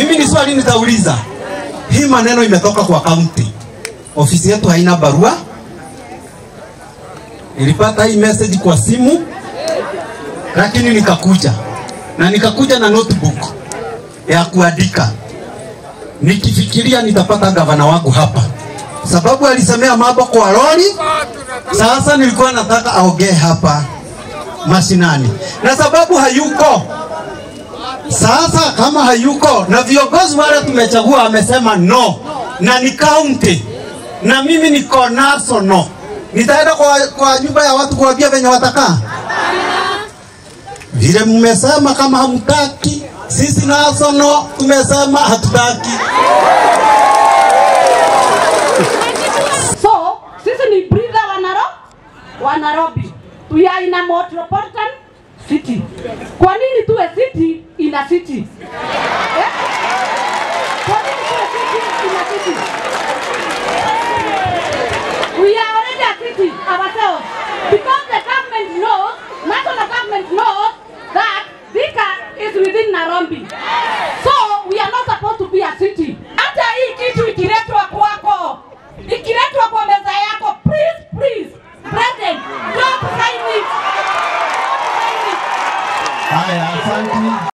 Mimi ni swali nitauliza, hii maneno imetoka kwa kaunti, ofisi yetu haina barua. Nilipata hii message kwa simu, lakini nikakuja na nikakuja na notebook ya kuandika nikifikiria nitapata gavana wangu hapa, sababu alisemea mambo kwa lori. Sasa nilikuwa nataka aongee hapa mashinani, na sababu hayuko sasa, kama hayuko na viongozi wale tumechagua amesema no, na ni county na mimi niko national, nitaenda kwa, kwa nyumba ya watu kuambia venye watakaa vile mmesema kama hamtaki, sisi national tumesema hatutaki. So, sisi ni breather wa Naro, wa Nairobi. We are in a metropolitan city. Kwa nini tuwe city ina city? Eh? Kwa nini tuwe city ina city? We are already a city ourselves because the government knows, national government knows that Thika is within Nairobi. So we are not supposed to be a city. Hata hii kitu ikiletwa kwako, ikiletwa kwa meza yako, please, please, President, don't sign it. Don't sign it. Haya, asante.